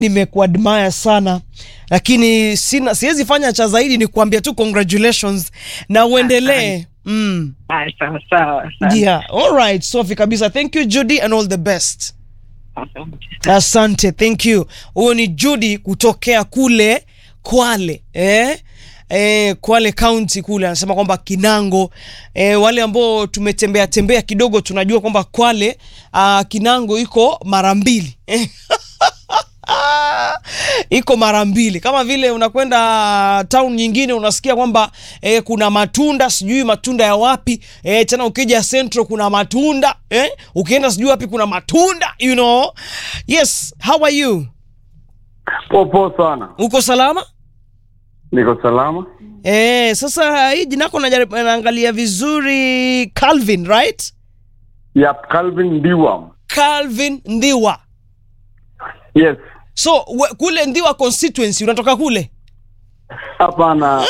nimekuadmire sana lakini sina siwezi fanya cha zaidi ni kuambia tu congratulations na uendelee mm. Ah, sawa sawa. asante. yeah all right sofi kabisa thank you judy and all the best Asante. asante thank you huyo ni judy kutokea kule kwale eh? Eh, kwale county kule anasema kwamba kinango eh, wale ambao tumetembea tembea kidogo tunajua kwamba kwale uh, kinango iko mara mbili iko mara mbili kama vile unakwenda town nyingine unasikia kwamba eh, kuna matunda sijui matunda ya wapi eh, tena ukija central kuna matunda eh, ukienda sijui wapi kuna matunda you know yes how are you Popo sana, uko salama niko salama. eh, sasa hii jinako najaribu- naangalia vizuri calvin right Yep, Calvin Ndiwam. calvin ndiwa Yes, so we, kule ndiwa constituency unatoka kule hapana.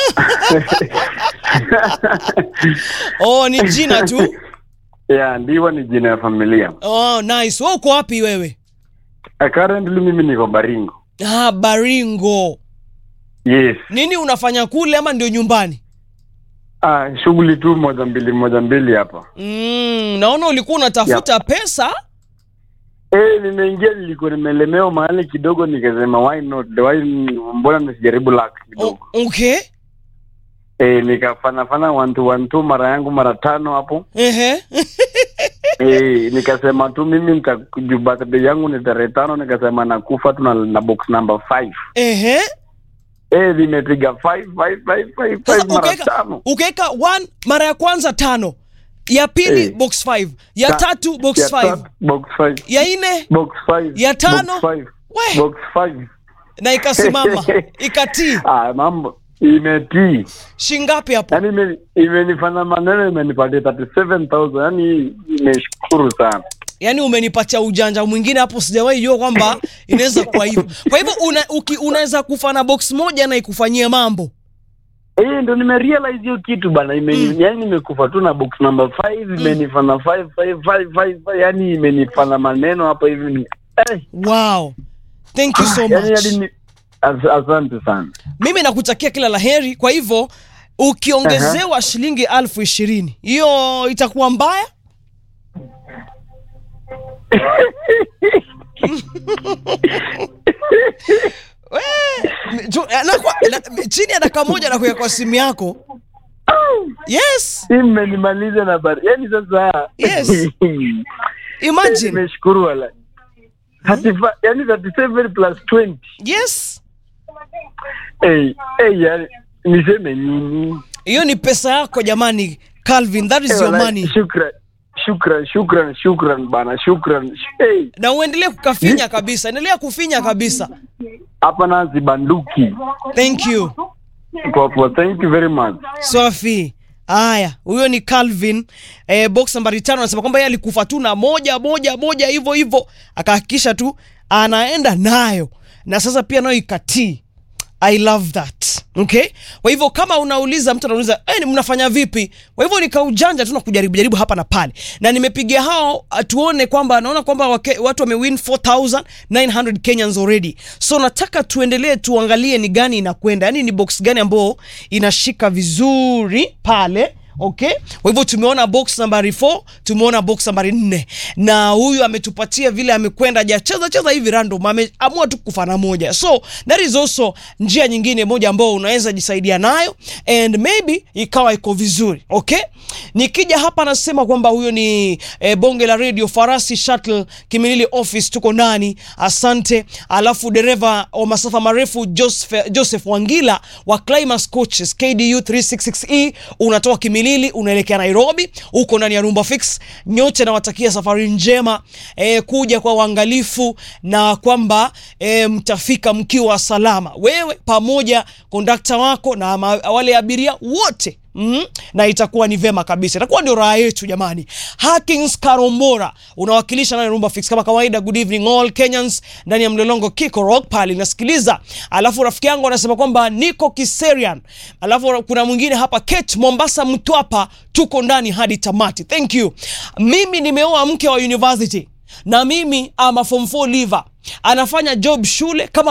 oh ni jina tu yeah, Ndiwa ni jina ya familia. oh nice we uko wapi wewe Uh, currently mimi niko Baringo. ah, baringo Yes. nini unafanya kule ama ndio nyumbani Ah, shughuli tu moja mbili moja mbili hapa. mm, naona ulikuwa unatafuta pesa Eh, nimeingia nilikuwa nimelemewa mahali kidogo nikasema why not? Why mbona nisijaribu luck kidogo. o, okay Eh, nikafanya fanya one two one two mara yangu mara tano hapo. Ehe. Eh, nikasema tu mimi nitakuju birthday yangu ni tarehe tano nikasema nakufa tu na, na box number 5. Ehe. Eh, limepiga 5 5 5 5 Sasa 5 mara ukaweka tano. ukaweka one mara ya kwanza tano ya pili Eh. box 5 ya Ta- tatu box ya 5 tatu, box 5 ya nne box 5 Ya tano? box 5 We. box 5 na ikasimama ikatii ah mambo imetii shingapi hapo yani ime- imenifanya maneno imenipatia 37000 yani nimeshukuru sana yaani umenipatia ujanja mwingine hapo sijawahi jua kwamba inaweza kuwa hivyo kwa hivyo una, uki- unaweza kufa na box moja na ikufanyie mambo Eh, ndo nimerealize hiyo kitu bana ime, Mm. yani nimekufa tu na box number 5 imenifanya 5 5 5 5 5 yani imenifanya maneno hapa hivi ni- eh, wow thank you so yani much hadi ni- as, asante sana mimi nakutakia kila la heri kwa hivyo ukiongezewa shilingi elfu ishirini hiyo itakuwa mbaya We, tu- na kwa- na- chini ya dakika moja nakuya kwa simu yako yes Hii mmenimaliza na bari yani sasa Yes. imagine nimeshukuru wala Thirty-fi- yani 37 plus 20 yes hey, hey, yani niseme nini hiyo ni pesa yako jamani calvin that is Eh, your wala, money shukran shukran shukran shukran bana shukran hey, na uendelee kukafinya kabisa endelea kufinya kabisa hapa nazi banduki thank you Poa, poa. thank you very much Safi. Haya, huyo ni Calvin eh, box nambari tano anasema kwamba yeye alikufa tu na moja moja moja hivyo hivyo, akahakikisha tu anaenda nayo, na sasa pia nayo ikatii. I love that. Okay? Kwa hivyo kama unauliza mtu anauliza eh, ni mnafanya vipi? Kwa hivyo nikaujanja tu na kujaribu jaribu hapa na pale. Na nimepigia hao ah, tuone kwamba naona kwamba wake, watu wamewin 4900 Kenyans already. So nataka tuendelee tuangalie ni gani inakwenda. Yaani ni box gani ambao inashika vizuri pale. Okay, kwa hivyo tumeona box nambari 4 tumeona box nambari 4 na huyu ametupatia vile amekwenda hajacheza cheza hivi random, ameamua tu kufana moja, so that is also njia nyingine moja ambao unaweza jisaidia nayo and maybe ikawa iko vizuri. Okay, nikija hapa nasema kwamba huyo ni eh, bonge la radio Farasi Shuttle Kimilili office, tuko ndani, asante. Alafu dereva wa masafa marefu Joseph, Joseph Wangila wa Climax Coaches KDU 366E unatoka Kimilili unaelekea Nairobi, uko ndani ya Rumba Fix. Nyote nawatakia safari njema eh, kuja kwa uangalifu na kwamba eh, mtafika mkiwa salama, wewe pamoja kondakta wako na ma, wale abiria wote Mm, na itakuwa ni vema kabisa, itakuwa ndio raha yetu jamani. Hakins Karombora unawakilisha ndani ya Rumba Fix kama kawaida. Good evening all Kenyans ndani ya mlolongo Kiko Rock pale nasikiliza. Alafu rafiki yangu anasema kwamba niko Kiserian, alafu kuna mwingine hapa Kate Mombasa Mtwapa, tuko ndani hadi tamati. Thank you. Mimi nimeoa mke wa university na mimi ama form 4 liver anafanya job shule kama